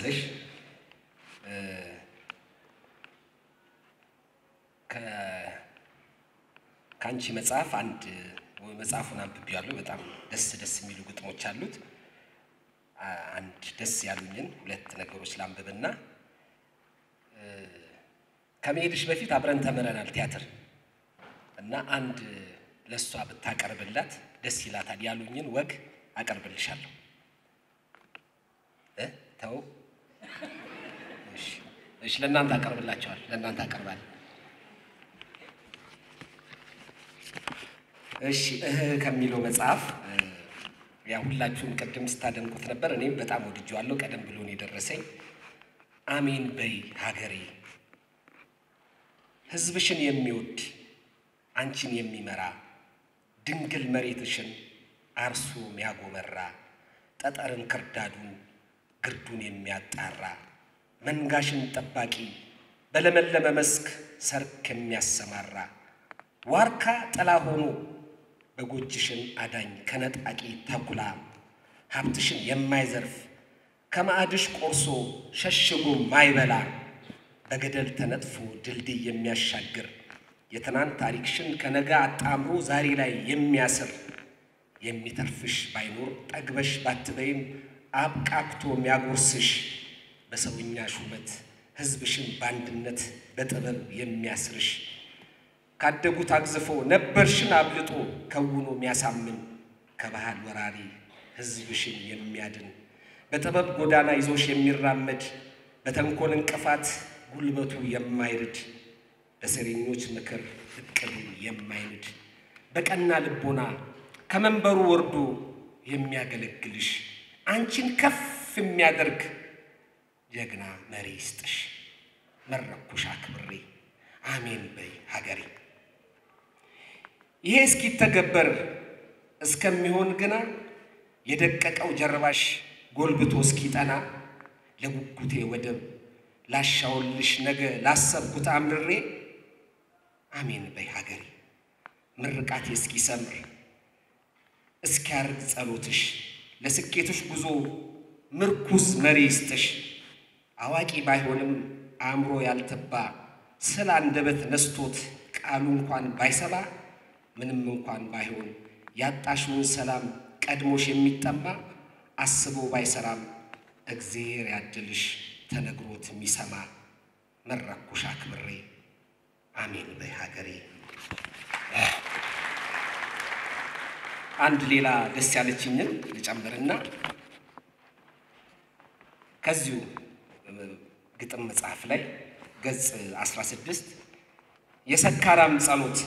መሰለሽ ከአንቺ መጽሐፍ አንድ መጽሐፉን አንብቤዋለሁ። በጣም ደስ ደስ የሚሉ ግጥሞች አሉት። አንድ ደስ ያሉኝን ሁለት ነገሮች ላንብብና ከመሄድሽ በፊት አብረን ተምረናል ቲያትር እና አንድ ለእሷ ብታቀርብላት ደስ ይላታል ያሉኝን ወግ አቀርብልሻለሁ። እ ተው እሺ፣ እሺ፣ ለእናንተ አቀርብላቸዋል። ለእናንተ አቀርባል። እሺ፣ እህ ከሚለው መጽሐፍ ያ ሁላችሁም ቅድም ስታደንቁት ነበር። እኔም በጣም ወድጄዋለሁ። ቀደም ብሎ ነው የደረሰኝ። አሜን በይ ሀገሬ ሕዝብሽን የሚወድ አንቺን የሚመራ ድንግል መሬትሽን አርሶ ሚያጎመራ ጠጠርን ክርዳዱን ግርዱን የሚያጣራ መንጋሽን ጠባቂ በለመለመ መስክ ሰርክ የሚያሰማራ ዋርካ ጥላ ሆኖ በጎጅሽን አዳኝ ከነጣቂ ተኩላ ሀብትሽን የማይዘርፍ ከማዕድሽ ቆርሶ ሸሽጎ ማይበላ በገደል ተነጥፎ ድልድይ የሚያሻግር የትናንት ታሪክሽን ከነጋ አጣምሮ ዛሬ ላይ የሚያስር የሚተርፍሽ ባይኖር ጠግበሽ ባትበይም አብቃቅቶ የሚያጎርስሽ በሰውኛ ሹመት ሕዝብሽን በአንድነት በጥበብ የሚያስርሽ ካደጉት አግዝፎ ነበርሽን አብልጦ ከውኖ የሚያሳምን ከባህል ወራሪ ሕዝብሽን የሚያድን በጥበብ ጎዳና ይዞሽ የሚራመድ በተንኮል እንቅፋት ጉልበቱ የማይርድ በሴረኞች ምክር እቅዱ የማይንድ በቀና ልቦና ከመንበሩ ወርዶ የሚያገለግልሽ አንቺን ከፍ የሚያደርግ ጀግና መሪ ይስጥሽ። መረኩሽ አክብሬ አሜን በይ ሀገሬ። ይሄ እስኪተገበር እስከሚሆን ግና የደቀቀው ጀርባሽ ጎልብቶ እስኪጠና ለጉጉቴ ወደብ ላሻውልሽ ነገ ላሰብኩት አምርሬ አሜን በይ ሀገሬ። ምርቃቴ እስኪሰምር እስኪያርግ ጸሎትሽ ለስኬትሽ ጉዞ ምርኩስ መሪ ይስጥሽ። አዋቂ ባይሆንም አእምሮ ያልተባ ስለ አንደበት ነስቶት ቃሉ እንኳን ባይሰባ ምንም እንኳን ባይሆን ያጣሽውን ሰላም ቀድሞሽ የሚጠማ አስቦ ባይሰራም እግዜር ያድልሽ ተነግሮት የሚሰማ መረኩሽ አክብሬ አሜን በይ ሀገሬ። አንድ ሌላ ደስ ያለችኝን ልጨምርና ከዚሁ ግጥም መጽሐፍ ላይ ገጽ 16 የሰካራም ጸሎት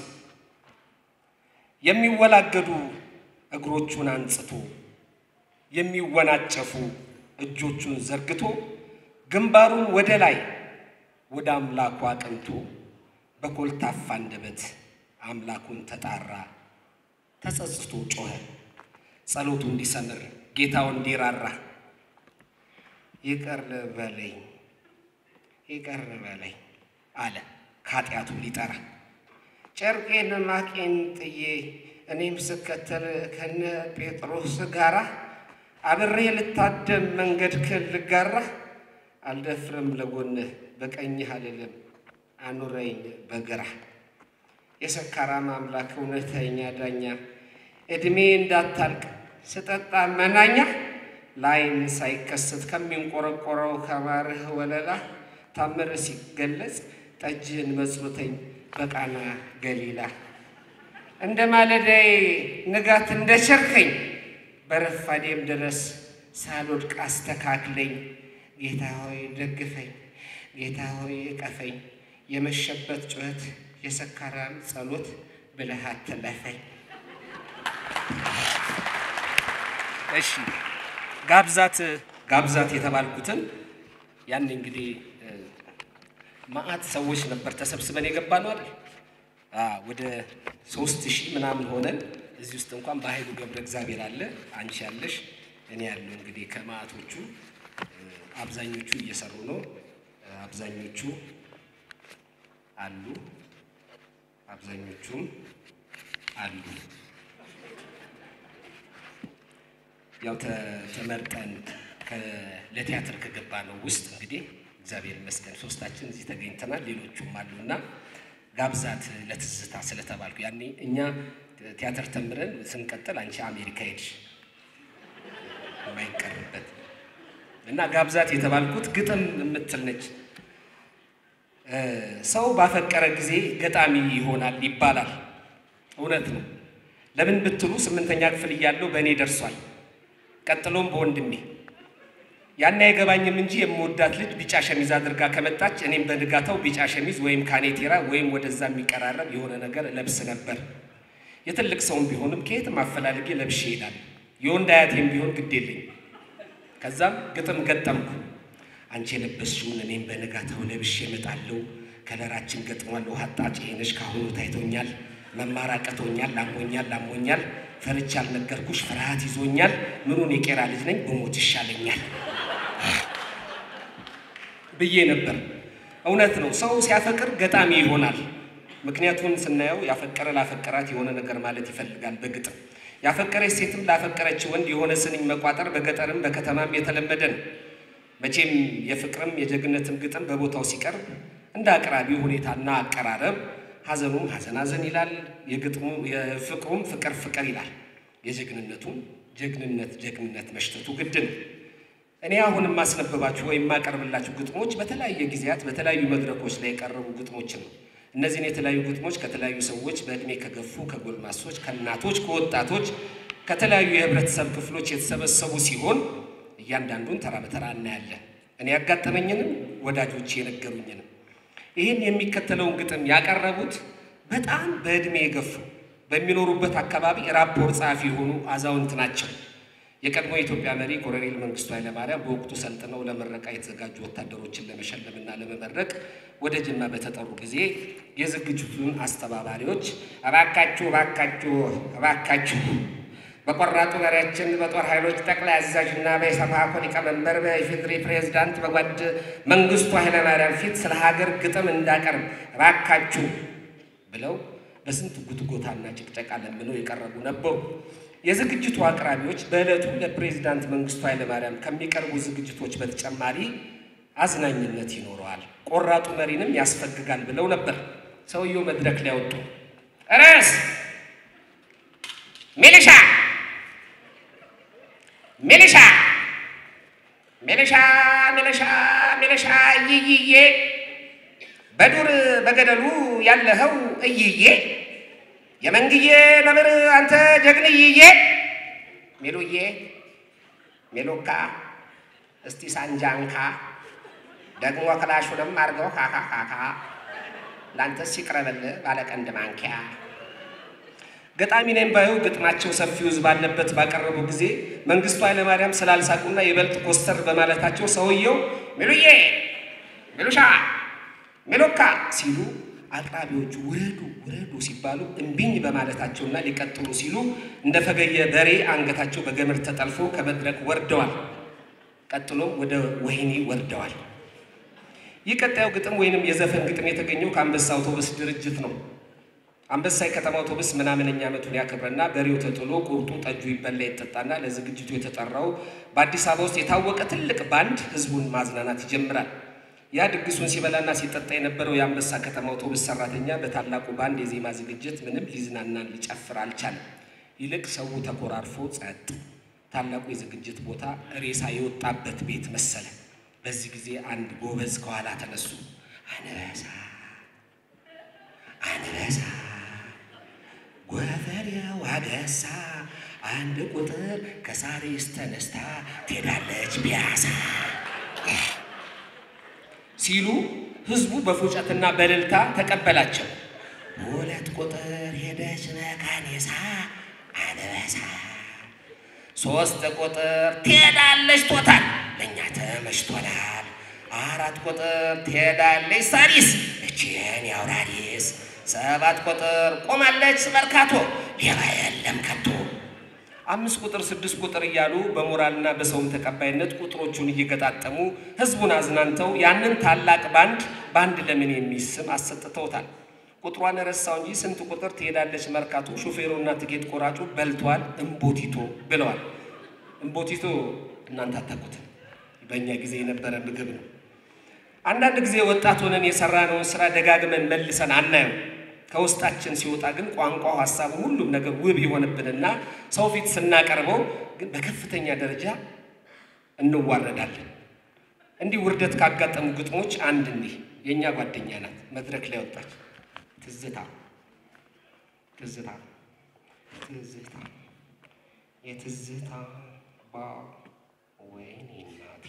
የሚወላገዱ እግሮቹን አንጽቶ የሚወናጨፉ እጆቹን ዘርግቶ ግንባሩን ወደ ላይ ወደ አምላኩ አቅንቶ በኮልታፋ አንደበት አምላኩን ተጣራ። ተጸጽቶ ጮኸ ጸሎቱ እንዲሰምር ጌታው እንዲራራ ይቅር በለኝ ይቅር በለኝ አለ ከኃጢአቱ ሊጠራ ጨርቄን ማቄን ጥዬ እኔም ስከተል ከነ ጴጥሮስ ጋራ አብሬ ልታደም መንገድክን ልጋራ አልደፍርም ለጎንህ በቀኝህ አልልም አኑረኝ በግራ የሰካራም አምላክ እውነተኛ ዳኛ ዕድሜ እንዳታልቅ ስጠጣ መናኛ ላይን ሳይከሰት ከሚንቆረቆረው ከማርህ ወለላ ታምር ሲገለጽ ጠጅህን መጽሎተኝ በቃና ገሊላ እንደ ማለዳዬ ንጋት እንደ ቸርከኝ በረፋዴም ድረስ ሳልወድቅ አስተካክለኝ። ጌታ ሆይ ደግፈኝ፣ ጌታ ሆይ እቀፈኝ። የመሸበት ጩኸት የሰካራም ጸሎት ብለህ አትለፈኝ። እሺ ጋብዛት ጋብዛት የተባልኩትን ያን እንግዲህ ማአት ሰዎች ነበር ተሰብስበን የገባ ነው አይደል? ወደ ሶስት ሺህ ምናምን ሆነን እዚህ ውስጥ እንኳን በኃይሉ ገብረ እግዚአብሔር አለ፣ አንቺ ያለሽ፣ እኔ ያለው እንግዲህ ከማአቶቹ አብዛኞቹ እየሰሩ ነው። አብዛኞቹ አሉ፣ አብዛኞቹም አሉ። ያው ተመርጠን ለቲያትር ከገባ ነው ውስጥ እንግዲህ እግዚአብሔር ይመስገን ሶስታችን እዚህ ተገኝተናል። ሌሎቹም አሉና ጋብዛት ለትዝታ ስለተባልኩ ያኔ እኛ ቲያትር ተምረን ስንቀጥል አንቺ አሜሪካ ሄድሽ የማይቀርበት እና ጋብዛት የተባልኩት ግጥም የምትል ነች። ሰው ባፈቀረ ጊዜ ገጣሚ ይሆናል ይባላል። እውነት ነው። ለምን ብትሉ ስምንተኛ ክፍል እያለሁ በእኔ ደርሷል። ቀጥሎም በወንድሜ ያን አይገባኝም እንጂ የምወዳት ልጅ ቢጫ ሸሚዝ አድርጋ ከመጣች እኔም በንጋታው ቢጫ ሸሚዝ ወይም ካኔቴራ ወይም ወደዛ የሚቀራረብ የሆነ ነገር ለብስ ነበር። የትልቅ ሰውም ቢሆንም ከየትም አፈላልጌ ለብሼ ይሄዳል። የወንድ አያቴም ቢሆን ግድ የለኝ። ከዛም ግጥም ገጠምኩ። አንቺ የለበስሽውን እኔም በንጋታው ለብሼ እመጣለሁ። ከለራችን ገጥሟል። ውሃ አጣጭ ነሽ ካሁኑ ታይቶኛል። መማር አቅቶኛል። አሞኛል አሞኛል። ፈርቻ አልነገርኩሽ ፍርሃት ይዞኛል። ምኑን የቄራ ልጅ ነኝ ብሞት ይሻለኛል ብዬ ነበር። እውነት ነው። ሰው ሲያፈቅር ገጣሚ ይሆናል። ምክንያቱን ስናየው ያፈቀረ ላፈቀራት የሆነ ነገር ማለት ይፈልጋል በግጥም ያፈቀረች ሴትም ላፈቀረች ወንድ የሆነ ስንኝ መቋጠር በገጠርም በከተማም የተለመደ ነው። መቼም የፍቅርም የጀግነትም ግጥም በቦታው ሲቀርብ እንደ አቅራቢው ሁኔታና አቀራረብ ሐዘኑም ሐዘን ሐዘን ይላል፣ የግጥሙ የፍቅሩም ፍቅር ፍቅር ይላል፣ የጀግንነቱም ጀግንነት ጀግንነት መሽተቱ ግድ ነው። እኔ አሁን የማስነበባችሁ ወይም የማቀርብላችሁ ግጥሞች በተለያየ ጊዜያት በተለያዩ መድረኮች ላይ የቀረቡ ግጥሞችን ነው። እነዚህን የተለያዩ ግጥሞች ከተለያዩ ሰዎች በዕድሜ ከገፉ ከጎልማሶች፣ ከእናቶች፣ ከወጣቶች ከተለያዩ የህብረተሰብ ክፍሎች የተሰበሰቡ ሲሆን እያንዳንዱን ተራ በተራ እናያለን። እኔ ያጋጠመኝንም ወዳጆች የነገሩኝንም። ይህን የሚከተለውን ግጥም ያቀረቡት በጣም በዕድሜ የገፉ በሚኖሩበት አካባቢ ራፖር ጸሐፊ የሆኑ አዛውንት ናቸው። የቀድሞ የኢትዮጵያ መሪ ኮሎኔል መንግስቱ ኃይለማርያም በወቅቱ ሰልጥነው ለምረቃ የተዘጋጁ ወታደሮችን ለመሸለምና ለመመረቅ ወደ ጅማ በተጠሩ ጊዜ የዝግጅቱን አስተባባሪዎች እባካችሁ እባካችሁ እባካችሁ በቆራጡ መሪያችን በጦር ኃይሎች ጠቅላይ አዛዥና በኢሰፓኮ ሊቀመንበር በኢፌዴሪ ፕሬዝዳንት በጓድ መንግስቱ ኃይለማርያም ፊት ስለ ሀገር ግጥም እንዳቀርብ እባካችሁ ብለው በስንት ጉትጎታና ጭቅጨቃ ለምነው የቀረቡ ነበሩ። የዝግጅቱ አቅራቢዎች በዕለቱ ለፕሬዝዳንት መንግስቱ ኃይለማርያም ከሚቀርቡ ዝግጅቶች በተጨማሪ አዝናኝነት ይኖረዋል፣ ቆራጡ መሪንም ያስፈግጋል ብለው ነበር። ሰውየው መድረክ ላይ ወጡ። ርዕስ ሚሊሻ ሚሊሻ ሚሊሻ ሚሊሻ ሚሊሻ እይይዬ በዱር በገደሉ ያለኸው እይዬ የመንግዬ ነብር አንተ ጀግንይዬ ሚሉዬ ሚሉካ እስቲ ሳንጃንካ ደግሞ ክላሹንም አርገው ካካካካ ለአንተስ ይቅረበልህ ባለቀንድ ማንኪያ ገጣሚ ነኝ ባዩ ግጥማቸው ሰፊ ሕዝብ ባለበት ባቀረቡ ጊዜ መንግስቱ ኃይለማርያም ስላልሳቁና ይበልጥ ኮስተር በማለታቸው ሰውየው ሚሉዬ ሚሉሻ ሚሉካ ሲሉ አቅራቢዎቹ ውረዱ ውረዱ ሲባሉ እምቢኝ በማለታቸውና ሊቀጥሉ ሲሉ እንደ ፈገየ በሬ አንገታቸው በገመድ ተጠልፎ ከመድረክ ወርደዋል። ቀጥሎም ወደ ወህኒ ወርደዋል። ይህ ቀጣዩ ግጥም ወይንም የዘፈን ግጥም የተገኘው ከአንበሳ አውቶቡስ ድርጅት ነው። አንበሳ የከተማ አውቶቡስ ምናምነኛ ዓመቱን ያከብረና በሬው ተጥሎ ቁርጡ ጠጁ ይበላ ይጠጣና ለዝግጅቱ የተጠራው በአዲስ አበባ ውስጥ የታወቀ ትልቅ ባንድ ህዝቡን ማዝናናት ይጀምራል። ያ ድግሱን ሲበላና ሲጠጣ የነበረው የአንበሳ ከተማ አውቶቡስ ሰራተኛ በታላቁ ባንድ የዜማ ዝግጅት ምንም ሊዝናና ሊጨፍር አልቻለም። ይልቅ ሰው ተኮራርፎ ጸጥ። ታላቁ የዝግጅት ቦታ ሬሳ የወጣበት ቤት መሰለ። በዚህ ጊዜ አንድ ጎበዝ ከኋላ ተነሱ። አንበሳ አንበሳ ጎፈሬው አገሳ አንድ ቁጥር ከሳሪስ ተነስታ ትሄዳለች ፒያሳ ሲሉ ህዝቡ በፉጨትና በእልልታ ተቀበላቸው። ሁለት ቁጥር ሄደች መካኔሳ አንበሳ ሶስት ቁጥር ትሄዳለች ቶታል ለእኛ ተመችቶናል። አራት ቁጥር ትሄዳለች ሳሪስ እችን ያውራሪስ ሰባት ቁጥር ቆማለች መርካቶ ሌባ የለም ከቶ አምስት ቁጥር ስድስት ቁጥር እያሉ በሞራልና በሰውም ተቀባይነት ቁጥሮቹን እየገጣጠሙ ህዝቡን አዝናንተው ያንን ታላቅ ባንድ ባንድ ለምን የሚል ስም አሰጥተውታል። ቁጥሯን ረሳው እንጂ ስንት ቁጥር ትሄዳለች መርካቶ፣ ሹፌሩና ትኬት ቆራጩ በልቷል እምቦቲቶ ብለዋል። እምቦቲቶ እናንተ አታውቁትም። በእኛ ጊዜ የነበረ ምግብ ነው። አንዳንድ ጊዜ ወጣት ሆነን የሰራነውን ስራ ደጋግመን መልሰን አናየው። ከውስጣችን ሲወጣ ግን ቋንቋው፣ ሀሳቡ፣ ሁሉም ነገር ውብ ይሆንብንና ሰው ፊት ስናቀርበው ግን በከፍተኛ ደረጃ እንዋረዳለን። እንዲህ ውርደት ካጋጠሙ ግጥሞች አንድ እንዲህ የእኛ ጓደኛ ናት መድረክ ላይ ወጣች። ትዝታ ትዝታ ትዝታ የትዝታ ባ ወይኔ እናቴ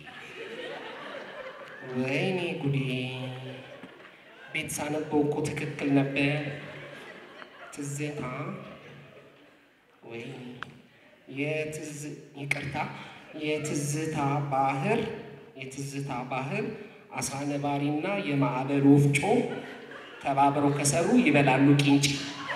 ወይኔ ጉዴ ቤት ሳነበው እኮ ትክክል ነበር። ትዝታ ወይኔ የትዝ ይቅርታ የትዝታ ባህር የትዝታ ባህር አሳ ነባሪና የማዕበል ወፍጮ ተባብረው ከሰሩ ይበላሉ ቂንጭ።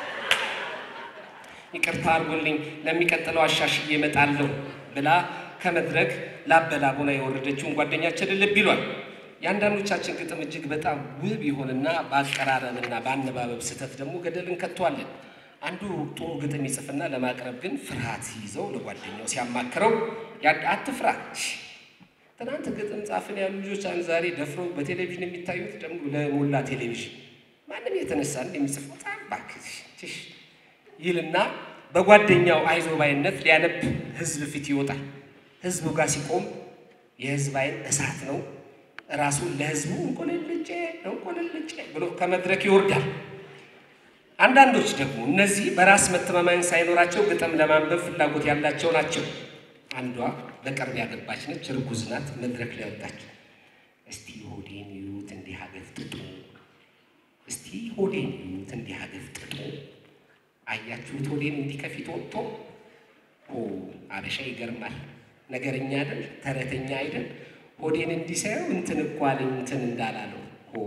ይቅርታ አድርጎልኝ ለሚቀጥለው አሻሽዬ እመጣለሁ ብላ ከመድረክ ላበላቡና የወረደችውን ጓደኛችንን ልብ ይሏል። የአንዳንዶቻችን ግጥም እጅግ በጣም ውብ ይሆንና በአቀራረብና በአነባበብ ስህተት ደግሞ ገደል እንከተዋለን። አንዱ ጥሩ ግጥም ይጽፍና ለማቅረብ ግን ፍርሃት ሲይዘው ለጓደኛው ሲያማክረው አትፍራ፣ ትናንት ግጥም ጻፍን ያሉ ልጆች አንድ ዛሬ ደፍረው በቴሌቪዥን የሚታዩት ደግሞ ለሞላ ቴሌቪዥን ማንም የተነሳ እንደሚጽፈው ጻፍ እባክህ ይልና በጓደኛው አይዞ ባይነት ሊያነብ ህዝብ ፊት ይወጣል። ህዝቡ ጋር ሲቆም የህዝብ አይን እሳት ነው። ራሱን ለህዝቡ እንቆልልጬ እንቆልልጬ ብሎ ከመድረክ ይወርዳል። አንዳንዶች ደግሞ እነዚህ በራስ መተማመን ሳይኖራቸው ግጥም ለማንበብ ፍላጎት ያላቸው ናቸው። አንዷ በቅርብ ያገባች ነች፣ እርጉዝ ናት። መድረክ ላይ ወጣች። እስቲ ሆዴን ይዩት እንዲህ አገፍጥጡ፣ እስቲ ሆዴን ይዩት እንዲህ አገፍጥጡ። አያችሁት ሆዴን እንዲህ ከፊት ወጥቶ ኦ አበሻ ይገርማል። ነገረኛ አይደል? ተረተኛ አይደል? ሆዴን እንዲህ ሳየው እንትን እኮ አለኝ እንትን እንዳላለው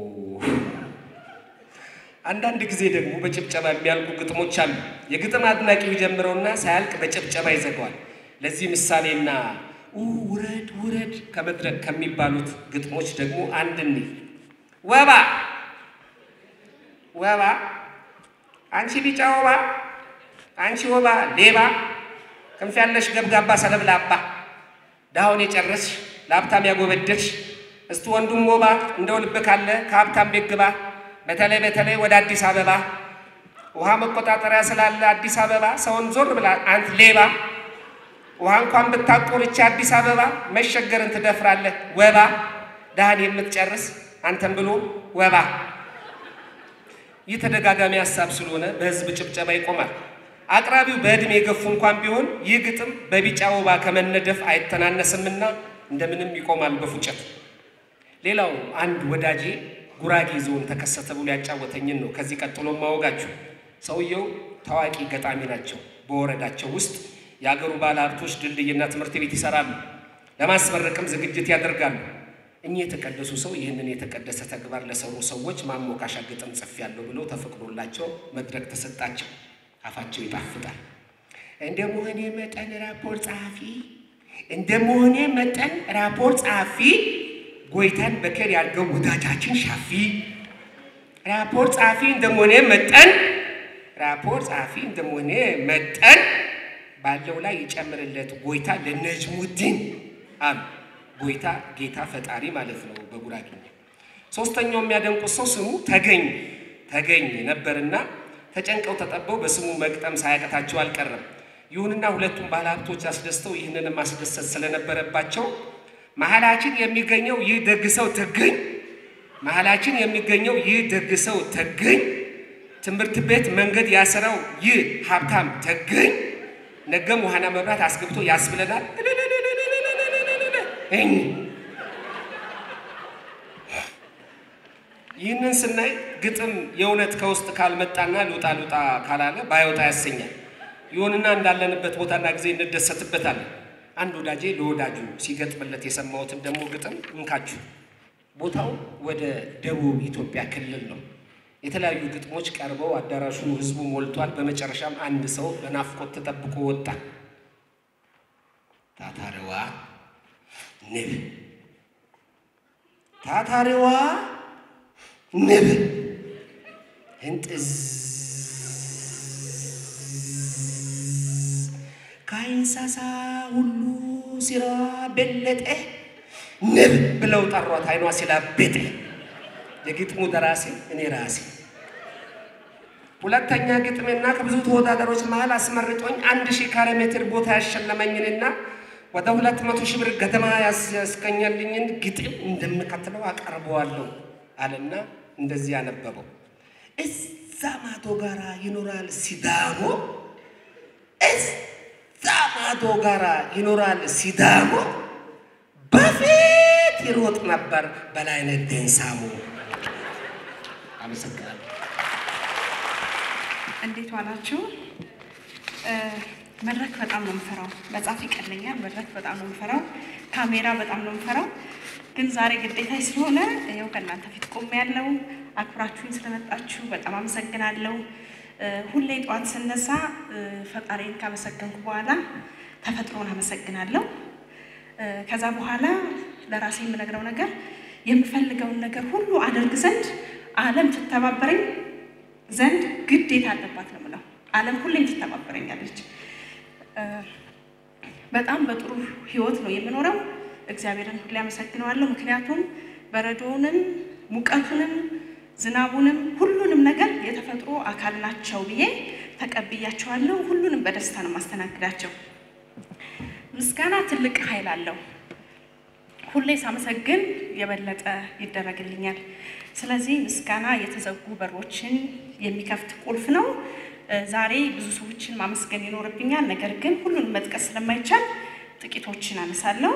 አንዳንድ ጊዜ ደግሞ በጭብጨባ የሚያልቁ ግጥሞች አሉ። የግጥም አድናቂው ይጀምረውና ሳያልቅ በጭብጨባ ይዘጋዋል። ለዚህ ምሳሌና ውረድ ውረድ ከመድረክ ከሚባሉት ግጥሞች ደግሞ አንድ እኔ ወባ ወባ አንቺ ቢጫ ወባ አንቺ ወባ ሌባ ክንፍ ያለሽ ገብጋባ ሰለብላባ ድሃውን የጨረስሽ ለሀብታም ያጎበደድሽ እስቲ ወንዱም ወባ እንደው ልብ ካለ ከሀብታም ቤት ግባ በተለይ በተለይ ወደ አዲስ አበባ ውሃ መቆጣጠሪያ ስላለ አዲስ አበባ ሰውን ዞር ብላ አንት ሌባ ውሃ እንኳን ብታቆርች አዲስ አበባ መሸገርን ትደፍራለህ ወባ ድሃን የምትጨርስ አንተን ብሎ ወባ። ይህ ተደጋጋሚ ሀሳብ ስለሆነ በህዝብ ጭብጨባ ይቆማል። አቅራቢው በዕድሜ የገፉ እንኳን ቢሆን ይህ ግጥም በቢጫ ወባ ከመነደፍ አይተናነስምና እንደምንም ይቆማል በፉጨት። ሌላው አንድ ወዳጄ ጉራጌ ዞን ተከሰተ ብሎ ያጫወተኝን ነው ከዚህ ቀጥሎ ማወጋችሁ። ሰውየው ታዋቂ ገጣሚ ናቸው። በወረዳቸው ውስጥ የአገሩ ባለ ሀብቶች ድልድይና ትምህርት ቤት ይሰራሉ። ለማስመረቅም ዝግጅት ያደርጋሉ። እኚህ የተቀደሱ ሰው ይህንን የተቀደሰ ተግባር ለሰሩ ሰዎች ማሞካሻ ግጥም ጽፌያለሁ ብለው ተፈቅዶላቸው መድረክ ተሰጣቸው። አፋቸው ይጣፍጣል። እንደ መሆኔ መጠን ራፖርት ጸሐፊ እንደ መሆኔ መጠን ራፖርት ጸሐፊ ጎይታን በከር ያድርገው ወዳጃችን ሻፊ ራፖርት ጸሐፊ እንደመሆኔ መጠን ራፖርት ጸሐፊ እንደመሆኔ መጠን ባለው ላይ ይጨምርለት ጎይታ ለነጅሙዲን አሉ። ጎይታ ጌታ ፈጣሪ ማለት ነው በጉራጌኛ። ሶስተኛው የሚያደንቁት ሰው ስሙ ተገኝ ተገኝ ነበርና ተጨንቀው ተጠበው በስሙ መግጠም ሳያቀታቸው አልቀረም። ይሁንና ሁለቱም ባለሀብቶች አስደስተው ይህንን ማስደሰት ስለነበረባቸው መሀላችን የሚገኘው ይህ ደግ ሰው ተገኝ መሀላችን የሚገኘው ይህ ደግ ሰው ተገኝ ትምህርት ቤት መንገድ ያሰራው ይህ ሀብታም ተገኝ ነገም ውሃና መብራት አስገብቶ ያስብለናል። እኝ ይህንን ስናይ ግጥም የእውነት ከውስጥ ካልመጣና ልውጣ ልውጣ ካላለ ባይወጣ ያሰኛል። ይሁንና እንዳለንበት ቦታና ጊዜ እንደሰትበታለን። አንድ ወዳጄ ለወዳጁ ሲገጥምለት የሰማሁትን ደግሞ ግጥም እንካችሁ። ቦታው ወደ ደቡብ ኢትዮጵያ ክልል ነው። የተለያዩ ግጥሞች ቀርበው አዳራሹ ህዝቡ ሞልቷል። በመጨረሻም አንድ ሰው በናፍቆት ተጠብቆ ወጣ። ታታሪዋ ንብ ታታሪዋ ንብ እንጥዝ ከእንስሳ ሁሉ ሲራዋ በለጠ ንብ ብለው ጠሯት። አይኗ ሲላቤጥ የግጥሙ ደራሲ እኔ ራሴ። ሁለተኛ ግጥሜና ከብዙ ተወዳዳሮች መሀል አስመርጦኝ አንድ ሺህ ካሬ ሜትር ቦታ ያሸለመኝንና ወደ ሁለት መቶ ሺህ ብር ገደማ ያስገኘልኝን ግጥም እንደምከትለው አቀርበዋለሁ አለና እንደዚህ ያነበበው እዛ ማዶ ጋራ ይኖራል ሲዳሞ፣ እዛ ማዶ ጋራ ይኖራል ሲዳሞ፣ በፊት ይሮጥ ነበር በላይነህ ዴንሳሞ። አመሰግናለሁ። እንዴት ዋላችሁ? መድረክ በጣም ነው የምፈራው። መጻፍ ይቀለኛል። መድረክ በጣም ነው የምፈራው። ካሜራ በጣም ነው የምፈራው። ግን ዛሬ ግዴታ ስለሆነ ይኸው ከእናንተ ፊት ቆሜያለሁ። አክብራችሁኝ ስለመጣችሁ በጣም አመሰግናለሁ። ሁሌ ጠዋት ስነሳ ፈጣሪን ካመሰገንኩ በኋላ ተፈጥሮን አመሰግናለሁ። ከዛ በኋላ ለራሴ የምነግረው ነገር የምፈልገውን ነገር ሁሉ አደርግ ዘንድ ዓለም ትተባበረኝ ዘንድ ግዴታ አለባት ነው የምለው። ዓለም ሁሌም ትተባበረኛለች። በጣም በጥሩ ህይወት ነው የምኖረው። እግዚአብሔርን ሁሌ አመሰግነዋለሁ። ምክንያቱም በረዶውንም ሙቀቱንም ዝናቡንም ሁሉንም ነገር የተፈጥሮ አካል ናቸው ብዬ ተቀብያቸዋለሁ። ሁሉንም በደስታ ነው ማስተናግዳቸው። ምስጋና ትልቅ ኃይል አለው። ሁሌ ሳመሰግን የበለጠ ይደረግልኛል። ስለዚህ ምስጋና የተዘጉ በሮችን የሚከፍት ቁልፍ ነው። ዛሬ ብዙ ሰዎችን ማመስገን ይኖርብኛል። ነገር ግን ሁሉንም መጥቀስ ስለማይቻል ጥቂቶችን አነሳለሁ።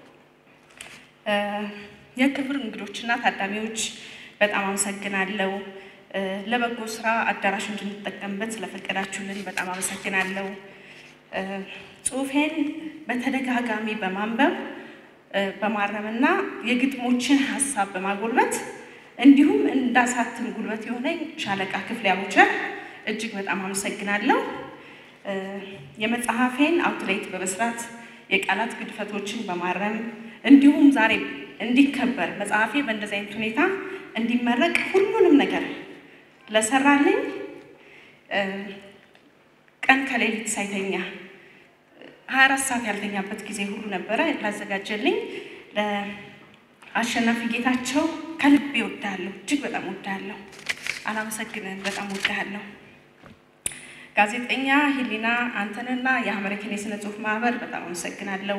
የክብር እንግዶችና ታዳሚዎች በጣም አመሰግናለሁ። ለበጎ ስራ አዳራሽ እንድንጠቀምበት ስለፈቀዳችሁልን በጣም አመሰግናለሁ። ጽሁፌን በተደጋጋሚ በማንበብ በማረምና የግጥሞችን ሀሳብ በማጎልበት እንዲሁም እንዳሳትም ጉልበት የሆነኝ ሻለቃ ክፍሌ አቡቸር እጅግ በጣም አመሰግናለሁ። የመጽሐፌን አውትሌት በመስራት የቃላት ግድፈቶችን በማረም እንዲሁም ዛሬ እንዲከበር መጽሐፌ በእንደዚህ አይነት ሁኔታ እንዲመረቅ ሁሉንም ነገር ለሰራልኝ ቀን ከሌሊት ሳይተኛ ሀያ አራት ሰዓት ያልተኛበት ጊዜ ሁሉ ነበረ ላዘጋጀልኝ ለአሸናፊ ጌታቸው ከልቤ እወድሃለሁ። እጅግ በጣም እወድሃለሁ። አላመሰግንህም። በጣም እወድሃለሁ። ጋዜጠኛ ሂሊና አንተንና የአሜሪካን የስነ ጽሁፍ ማህበር በጣም አመሰግናለሁ።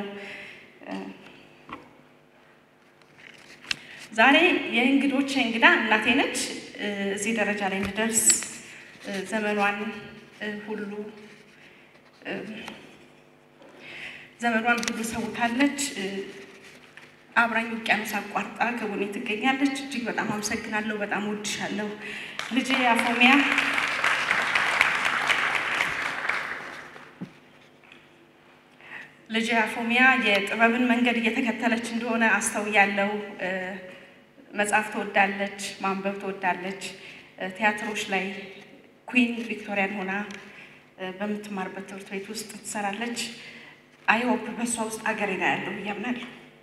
ዛሬ የእንግዶች እንግዳ እናቴ ነች። እዚህ ደረጃ ላይ እንድደርስ ዘመኗን ሁሉ ዘመኗን ሁሉ ሰውታለች። አብራኝ ውቅያኖስ አቋርጣ ከጎኔ ትገኛለች። እጅግ በጣም አመሰግናለሁ። በጣም ወድሻለሁ ልጄ አፎሚያ። ልጄ አፎሚያ የጥበብን መንገድ እየተከተለች እንደሆነ አስተውያለሁ። መጽሐፍ ትወዳለች፣ ማንበብ ትወዳለች። ቲያትሮች ላይ ኩዊን ቪክቶሪያን ሆና በምትማርበት ትምህርት ቤት ውስጥ ትሰራለች። አይሆፕ በእሷ ውስጥ አገሬ ነው ያለው ብዬ አምናለሁ።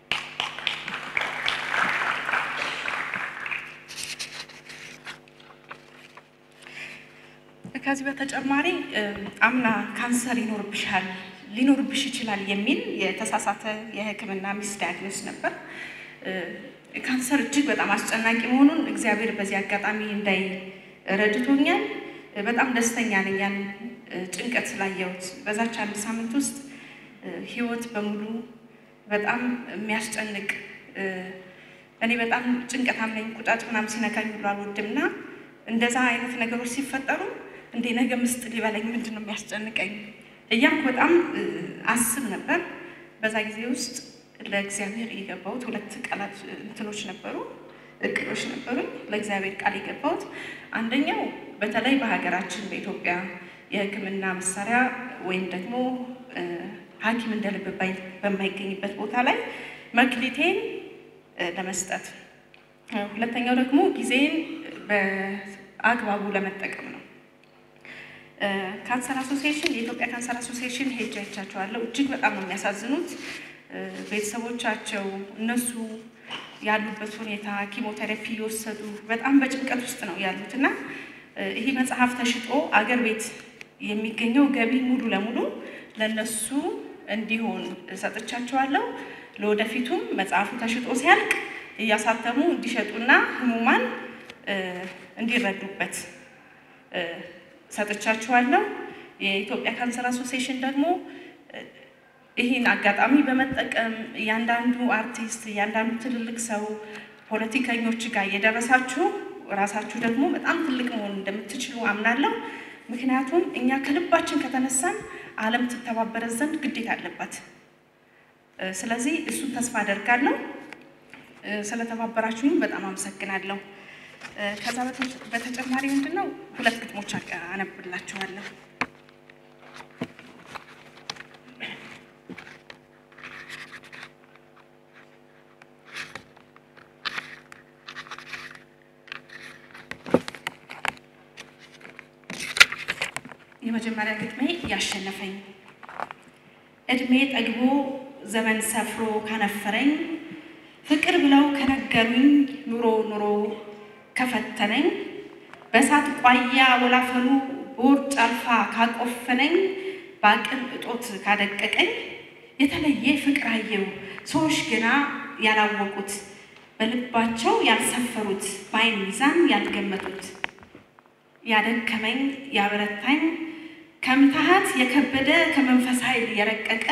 ከዚህ በተጨማሪ አምና ካንሰር ይኖርብሻል ሊኖርብሽ ይችላል የሚል የተሳሳተ የሕክምና ሚስ ዳያግኖስ ነበር። ካንሰር እጅግ በጣም አስጨናቂ መሆኑን እግዚአብሔር በዚህ አጋጣሚ እንዳይ ረድቶኛል። በጣም ደስተኛ ነኝ ያን ጭንቀት ስላየሁት። በዛች አንድ ሳምንት ውስጥ ህይወት በሙሉ በጣም የሚያስጨንቅ እኔ በጣም ጭንቀታም ነኝ። ቁጫጭ ምናምን ሲነካኝ ሁሉ አልወድም እና እንደዛ አይነት ነገሮች ሲፈጠሩ እንዴ ነገ ምስጥ ሊበላኝ ምንድን ነው የሚያስጨንቀኝ እያልኩ በጣም አስብ ነበር። በዛ ጊዜ ውስጥ ለእግዚአብሔር የገባሁት ሁለት ቃላት እንትኖች ነበሩ፣ እቅዶች ነበሩኝ። ለእግዚአብሔር ቃል የገባሁት አንደኛው በተለይ በሀገራችን በኢትዮጵያ የህክምና መሳሪያ ወይም ደግሞ ሐኪም እንደ ልብ በማይገኝበት ቦታ ላይ መክሊቴን ለመስጠት፣ ሁለተኛው ደግሞ ጊዜን በአግባቡ ለመጠቀም ነው። ካንሰር አሶሲዬሽን የኢትዮጵያ ካንሰር አሶሲዬሽን ሄጄ አይቻቸዋለሁ። እጅግ በጣም ነው የሚያሳዝኑት። ቤተሰቦቻቸው እነሱ ያሉበት ሁኔታ ኪሞቴራፒ እየወሰዱ በጣም በጭንቀት ውስጥ ነው ያሉት እና ይህ መጽሐፍ ተሽጦ አገር ቤት የሚገኘው ገቢ ሙሉ ለሙሉ ለነሱ እንዲሆን ሰጥቻቸዋለሁ። ለወደፊቱም መጽሐፉ ተሽጦ ሲያልቅ እያሳተሙ እንዲሸጡና ህሙማን እንዲረዱበት ሰጥቻችኋለሁ። የኢትዮጵያ ካንሰር አሶሲዬሽን ደግሞ ይህን አጋጣሚ በመጠቀም እያንዳንዱ አርቲስት፣ እያንዳንዱ ትልልቅ ሰው ፖለቲከኞች ጋር እየደረሳችሁ ራሳችሁ ደግሞ በጣም ትልቅ መሆን እንደምትችሉ አምናለሁ። ምክንያቱም እኛ ከልባችን ከተነሳን ዓለም ትተባበረ ዘንድ ግዴታ አለባት። ስለዚህ እሱን ተስፋ አደርጋለሁ። ስለተባበራችሁም በጣም አመሰግናለሁ። ከዛ በተጨማሪ ምንድን ነው ሁለት ግጥሞች አነብላችኋለሁ። የመጀመሪያ ግጥሜ ያሸነፈኝ እድሜ ጠግቦ ዘመን ሰፍሮ ካነፈረኝ ፍቅር ብለው ከነገሩኝ ኑሮ ኑሮ ከፈተነኝ በእሳት ቋያ ወላፈኑ በውርጭ አልፋ ካቆፈነኝ በአቅም እጦት ካደቀቀኝ የተለየ ፍቅር አየው ሰዎች ገና ያላወቁት በልባቸው ያልሰፈሩት በዓይን ሚዛን ያልገመቱት ያደከመኝ ያበረታኝ ከምትሃት የከበደ ከመንፈስ ኃይል የረቀቀ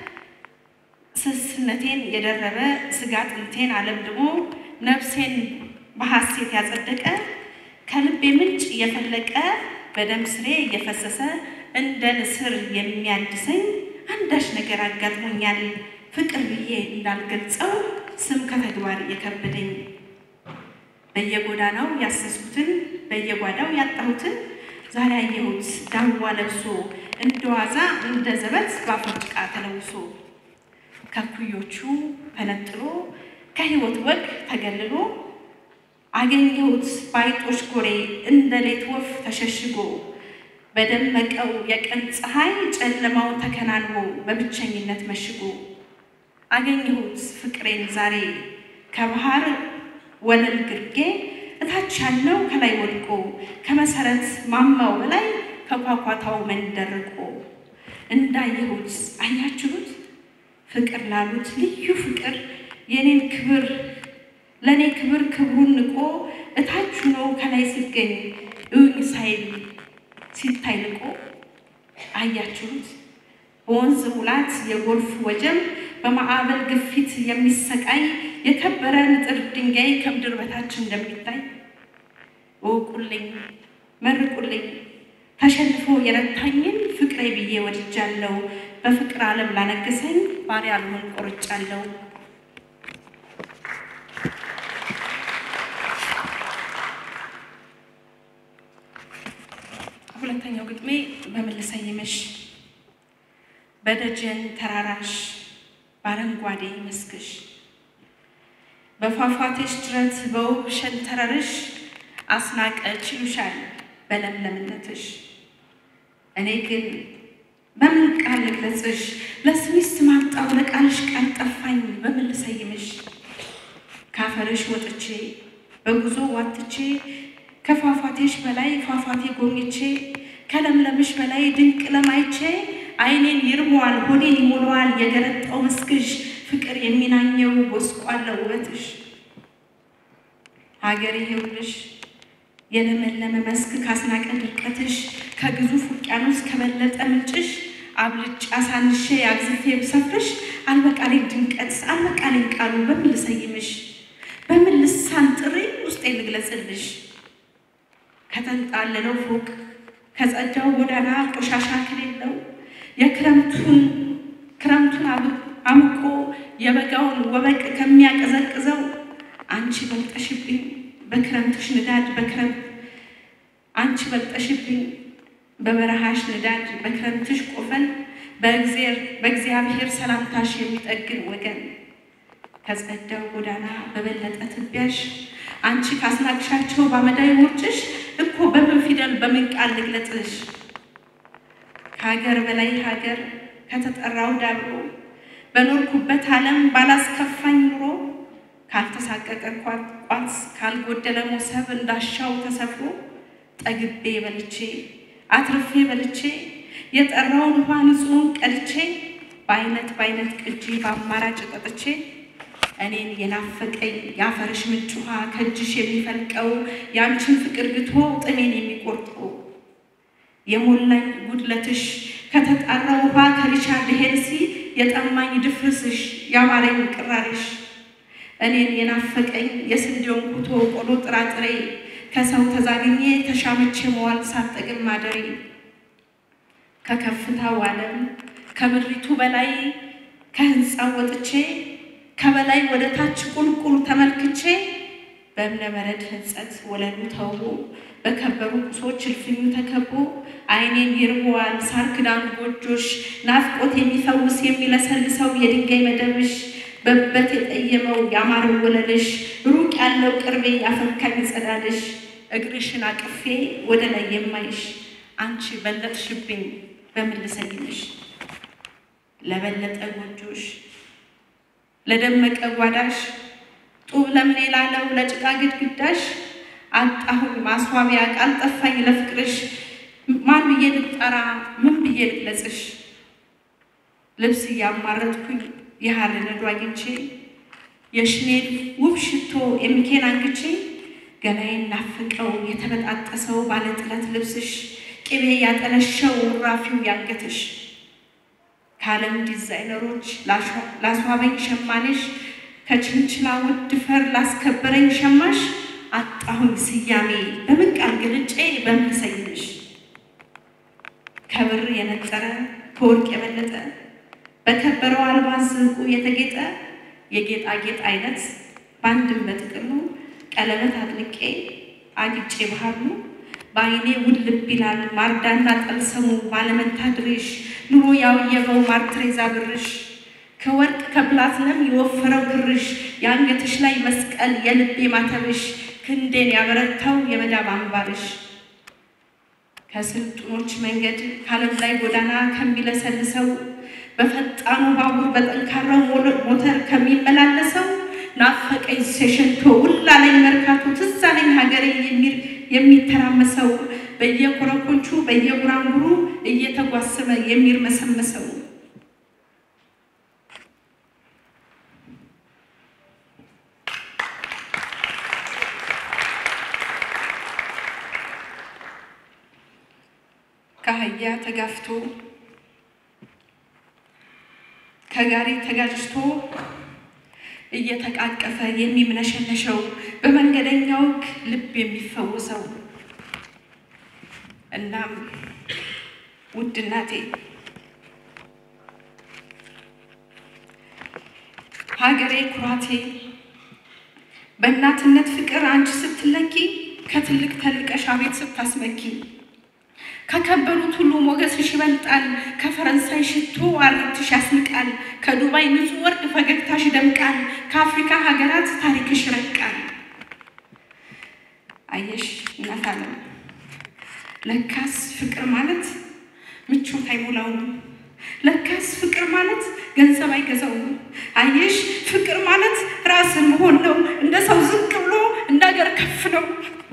ስስነቴን የደረበ ስጋ ጥንቴን አለምድሞ ነፍሴን በሐሴት ያጸደቀ ከልቤ ምንጭ እየፈለቀ በደም ስሬ እየፈሰሰ እንደ ንስር የሚያድሰኝ አንዳች ነገር አጋጥሞኛል ፍቅር ብዬ እንዳልገልጸው ስም ከተግባር የከበደኝ በየጎዳናው ያሰስኩትን በየጓዳው ያጣሁትን ዛሬ አየሁት ዳዋ ለብሶ እንደ ዋዛ እንደ ዘበት በአፈር ጭቃ ተለውሶ ከኩዮቹ ተነጥሎ ከሕይወት ወግ ተገልሎ አገኘሁት ባይጦች ጎሬ እንደ ሌት ወፍ ተሸሽጎ በደመቀው የቀን ፀሐይ ጨለማውን ተከናንቦ በብቸኝነት መሽጎ አገኘሁት ፍቅሬን ዛሬ ከባህር ወለል ግርጌ እታች ያለው ከላይ ወድቆ ከመሰረት ማማው በላይ ከኳኳታው መንደርቆ እንዳየሁት አያችሁት ፍቅር ላሉት ልዩ ፍቅር የኔን ክብር ለእኔ ክብር ክብሩን ንቆ እታች ሆኖ ከላይ ሲገኝ እውኝ ሳይል ሲታይ ልቆ አያችሁት በወንዝ ሙላት የጎርፍ ወጀብ በማዕበል ግፊት የሚሰቃይ የከበረ ንጥር ድንጋይ ከምድር በታች እንደሚታይ እውቁልኝ፣ መርቁልኝ ተሸንፎ የረታኝን ፍቅሬ ብዬ ወድጃለሁ። በፍቅር ዓለም ላነገሰኝ ባሪያ ልሆን ቆርጫለሁ። ሁለተኛው ግጥሜ በምን ልሰይምሽ? በደጀን ተራራሽ በአረንጓዴ መስክሽ በፏፏቴሽ ድረት በውብ ሸንተረርሽ አስናቀች ይሉሻል በለምለምነትሽ። እኔ ግን በምን ቃል ልግለጽሽ? ለስሚስ ማጣው ለቃልሽ ቃል ጠፋኝ። በምን ልሰይምሽ? ካፈርሽ ወጥቼ በጉዞ ዋትቼ ከፏፏቴሽ በላይ ፏፏቴ ጎብኝቼ ከለምለምሽ በላይ ድንቅ ለማይቼ ዓይኔን ይርመዋል ሆዴን ይሞላዋል የገረጣው መስክሽ ፍቅር የሚናኘው ጎስቋላው ውበትሽ። ሀገር ይሄውልሽ የለመለመ መስክ ካስናቀ ድርቀትሽ ከግዙፍ ውቅያኖስ ከበለጠ ምንጭሽ አብልጭ አሳንሼ አግዝፌ ብሰፍርሽ አልበቃሌን ድምቀት አልበቃሌን ቃሉ በምን ልሰይምሽ? በምን ልሳን ጥሪ ውስጤ ልግለጽልሽ? ከተንጣለለው ፎቅ ከጸዳው ጎዳና ቆሻሻ ከሌለው የክረምቱን ክረምቱን አምቆ የበጋውን ወበቅ ከሚያቀዘቅዘው አንቺ በልጠሽብኝ በክረምትሽ ንዳድ በክረምት አንቺ በልጠሽብኝ በበረሃሽ ንዳድ በክረምትሽ ቆፈን በእግዚአብሔር ሰላምታሽ የሚጠግን ወገን ከጸዳው ጎዳና በበለጠ ትቢያሽ አንቺ ካስናቅሻቸው በአመዳዊ ውርጭሽ እኮ በምን ፊደል በምን ቃል ልግለጽሽ? ከሀገር በላይ ሀገር ከተጠራው ዳብሮ በኖርኩበት ዓለም ባላስከፋኝ ኑሮ ካልተሳቀቀ ቋት ካልጎደለ ሞሰብ እንዳሻው ተሰፍሮ ጠግቤ በልቼ አትርፌ በልቼ የጠራውን ውሃ ንጹሕን ቀድቼ በአይነት በአይነት ቅጂ በአማራጭ ጠጥቼ እኔን የናፈቀኝ የአፈርሽ ምንጭ ውሃ ከእጅሽ የሚፈልቀው የአንቺን ፍቅር ግቶ ጥሜን የሚቆርጠው የሞላኝ ጉድለትሽ ከተጣራ ውሃ ከሪቻርድ ሄንሲ የጠማኝ ድፍርስሽ ያማረኝ ቅራሪሽ እኔን የናፈቀኝ የስንዴውን ኩቶ ቆሎ ጥራጥሬ ከሰው ተዛግኜ ተሻምቼ መዋል ሳጠግም ማደሬ ከከፍታው ዓለም ከምድሪቱ በላይ ከህንፃው ወጥቼ ከበላይ ወደ ታች ቁልቁል ተመልክቼ በእብነ በረድ ህንጸት ወለሉ ተውቦ በከበሩ ቁሶች እልፍኙ ተከቦ አይኔን ይርበዋል ሳር ክዳኑ ጎጆሽ ናፍቆት የሚፈውስ የሚለሰልሰው የድንጋይ መደብሽ በበት የጠየመው ያማረው ወለልሽ ሩቅ ያለው ቅርቤ ያፈካኝ ጸዳልሽ እግርሽን አቅፌ ወደ ላይ የማይሽ አንቺ በለጥሽብኝ በምን ልሰይምሽ ለበለጠ ጎጆሽ ለደመቀ ጓዳሽ ጡብ ለምኔ ላለው ለጭቃ ግድግዳሽ አጣሁኝ ማስዋቢያ ቃል ጠፋኝ ለፍቅርሽ ማን ብዬ ልጠራ ምን ብዬ ልግለጽሽ ልብስ እያማረጥኩኝ የሐር ነዶ አግኝቼ የሽኔል ውብ ሽቶ የሚኬን አንግቼ ገላዬን ናፍቀው የተበጣጠሰው ባለጥለት ልብስሽ ቅቤ ያጠለሸው ውራፊው ያንገትሽ ከዓለም ዲዛይነሮች ላስዋበኝ ሸማኔሽ ከችንችላ ውድ ፈር ላስከበረኝ ሸማሽ አጣሁኝ ስያሜ በምን ቃል ገልጬ በምን ልሰይምሽ ከብር የነጠረ ከወርቅ የበለጠ በከበረው አልባስ ዕንቁ የተጌጠ የጌጣጌጥ አይነት በአንድም በጥቅሉ ቀለበት አጥልቄ አግጬ ባህሉ በአይኔ ውልብ ይላል ማርዳና ጠልሰሙ ባለመንታ ድሬሽ ኑሮ ያውየበው ማርትሬዛ ብርሽ ከወርቅ ከፕላትለም የወፈረው ግርሽ የአንገትሽ ላይ መስቀል የልቤ ማተብሽ ክንዴን ያበረታው የመዳብ አምባርሽ ከስልጡኖች መንገድ ከዓለም ላይ ጎዳና ከሚለሰልሰው በፈጣኑ ባቡር በጠንካራው ሞተር ከሚመላለሰው ናፈቀኝ ሴሸንቶ ውላለኝ መርካቶ ትዝ አለኝ ሀገሬ የሚተራመሰው በየኮረኮንቹ በየጉራንጉሩ እየተጓሰመ የሚርመሰመሰው ከአህያ ተጋፍቶ ከጋሪ ተጋጅቶ እየተቃቀፈ የሚምነሸነሸው በመንገደኛው ልብ የሚፈውሰው እናም ውድ እናቴ ሀገሬ ኩራቴ በእናትነት ፍቅር አንቺ ስትለኪ ከትልቅ ተልቀሽ አቤት ስታስመኪ ከከበሩት ሁሉ ሞገስሽ ይበልጣል። ከፈረንሳይ ሽቶ አርትሽ ያስንቃል። ከዱባይ ንጹህ ወርቅ ፈገግታሽ ይደምቃል። ከአፍሪካ ሀገራት ታሪክሽ ይረቃል። አየሽ እናት ዓለም ለካስ ፍቅር ማለት ምቾት አይሞላውም። ለካስ ፍቅር ማለት ገንዘብ አይገዛውም። አየሽ ፍቅር ማለት ራስን መሆን ነው። እንደ ሰው ዝቅ ብሎ እንደ ሀገር ከፍ ነው።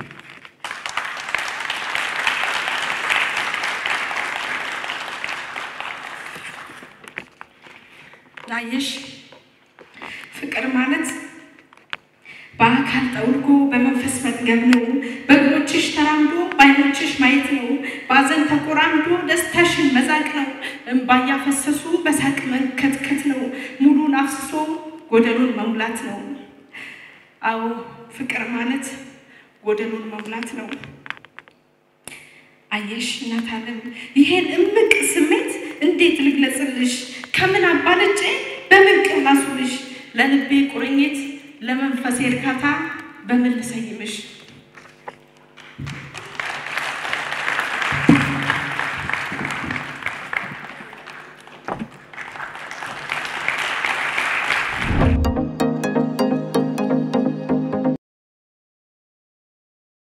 አየሽ ፍቅር ማለት በአካል ጠውልጎ በመንፈስ መጥገብ ነው። በእግሮችሽ ተራምዶ በዓይኖችሽ ማየት ነው። በሐዘን ተቆራምዶ ደስታሽን መዛቅ ነው። እንባ እያፈሰሱ በሳቅ መንከትከት ነው። ሙሉን አፍስሶ ጎደሉን መሙላት ነው። አዎ ፍቅር ማለት ጎደሉን መሙላት ነው። አየሽ እናት ዓለም ይሄን እምቅ ስሜት እንዴት ልግለጽልሽ? ከምን አባለጬ በምን ቅላሱልሽ? ለልቤ ቁርኝት ለመንፈሴ እርካታ በምን ልሰይምሽ?